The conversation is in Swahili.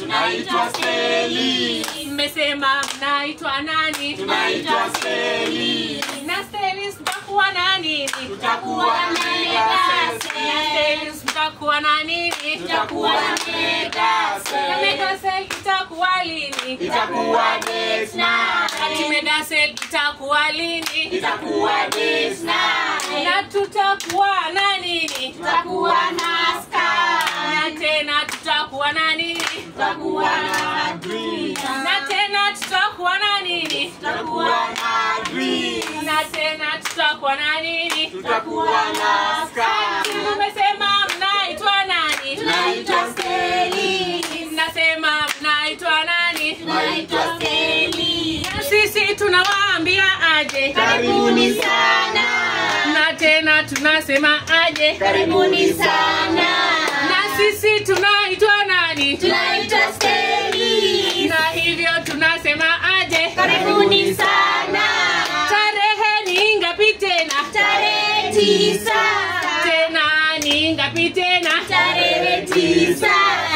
tunaitwa steli mmesema mnaitwa nani tunaitwa steli na Stelis mtakuwa na nini tutakuwa na megasel na Stelis mtakuwa na nini tutakuwa na na megasel Megasel itakuwa lini itakuwa next ati night Megasel itakuwa lini itakuwa next night na tutakuwa na nini tutakuwa na sky na tena tutakuwa na nini tutakuwa na dream na tena tutakuwa na nini tutakuwa na dream na tena tutakuwa na nini tutakuwa na sky mmesema mnaitwa nani tunaitwa steli mnasema mnaitwa nani tunaitwa steli na sisi tunawaambia aje karibuni sana na tena tunasema aje karibuni sana na sisi tunaitwa nani tunaitwa steli na hivyo tunasema aje karibuni sana tarehe ni ngapi tena tarehe tisa tena ni ngapi tena tarehe tisa